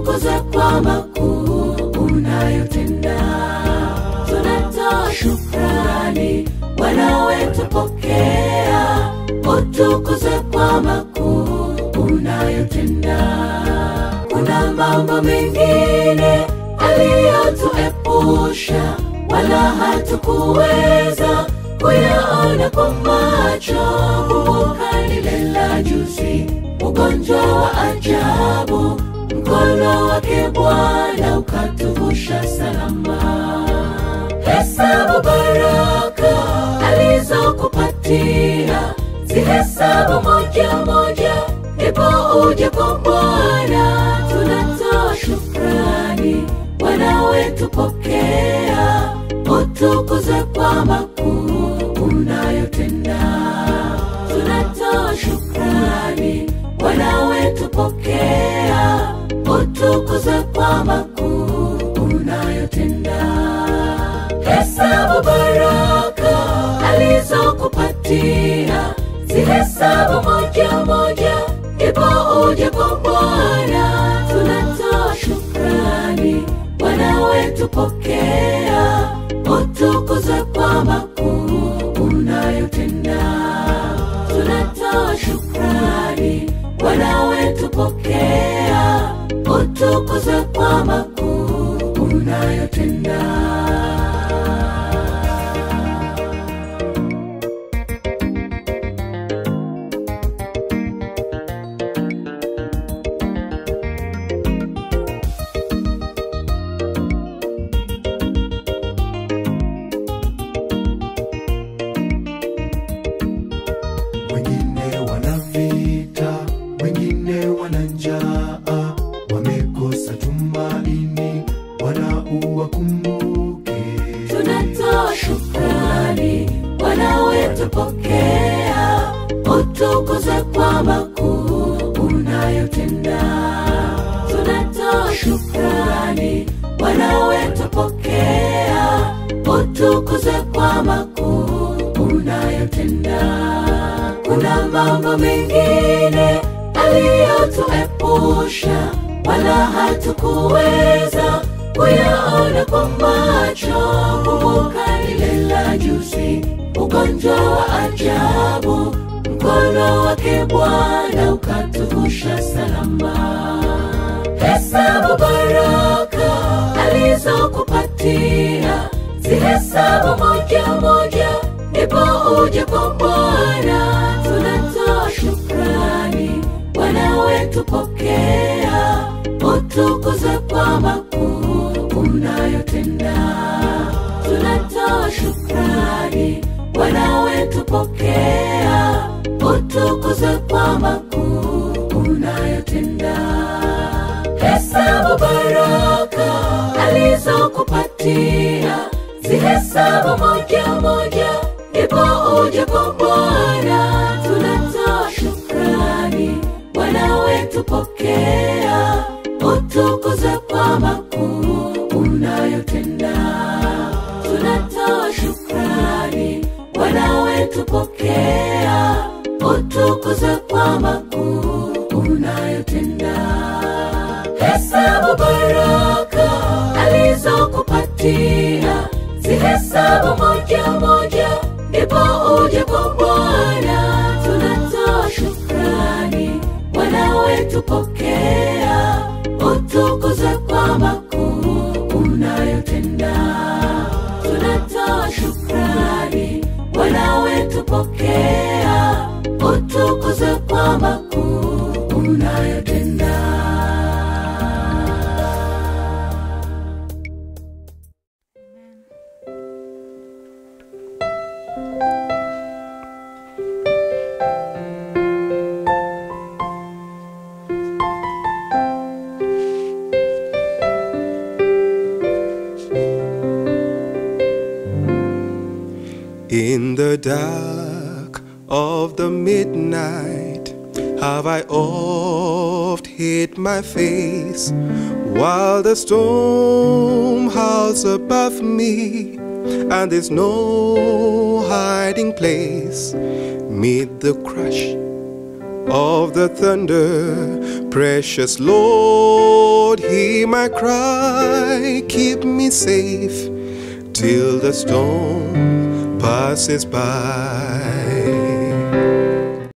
utukuze kwa makuu unayotenda. Tunatoa shukrani, Bwana wetu, pokea utukuze kwa makuu unayotenda. Kuna mambo mengine aliyotuepusha, wala hatukuweza kuyaona kwa macho. Kumbuka lile la juzi, ugonjwa wa ajabu, mkono wake Bwana ukatuvusha salama. Hesabu baraka alizokupatia, zihesabu moja moja, ndipo uje kwa Bwana. Tunatoa shukrani, Bwana wetu, pokea utukuze kwa makuu unayotenda. Tunatoa shukrani, Bwana wetu, pokea utukuze kwa makuu unayotenda. Hesabu baraka alizokupatia, zihesabu moja moja, ndipo uje kwa Bwana. Tunatoa shukrani, Bwana wetu, pokea utukuze kwa makuu unayotenda. Tunatoa shukrani, Bwana wetu, pokea utukuze kwa makuu unayotenda. wengine wana vita, wengine wana njaa, wamekosa tumaini, Bwana uwakumbuke. Tunatoa shukrani, Bwana wetu, pokea utukuze kwa makuu unayotenda. Tunatoa shukrani, Bwana wetu, pokea utukuze kwa makuu unayotenda. Kuna mambo mengine aliyotuepusha, wala hatukuweza kuyaona kwa macho. Kumbuka lile la juzi, ugonjwa wa ajabu, mkono wake Bwana ukatuvusha salama. Hesabu baraka alizokupatia, zihesabu moja moja, ndipo uje kwa Bwana. Tunatoa shukrani, Bwana wetu, pokea utukuze kwa makuu unayotenda. Tunatoa shukrani, Bwana wetu, pokea utukuze kwa makuu unayotenda. Hesabu baraka alizokupatia, zihesabu moja moja, ndipo uje kwa Bwana. Tunatoa shukrani, Bwana wetu, pokea utukuze kwa makuu unayotenda. Tunatoa shukrani, Bwana wetu, pokea utukuze kwa makuu unayotenda. Hesabu baraka alizokupatia, zihesabu moja moja, ndipo uje kwa Bwana. Tunatoa shukrani, Bwana wetu, pokea utukuze kwa makuu unayotenda. Tunatoa shukrani, Bwana wetu, pokea utukuze kwa makuu unayotenda. In the dark of the midnight have I oft hid my face while the storm howls above me and there's no hiding place mid the crash of the thunder precious lord hear my cry, keep me safe till the storm passes by.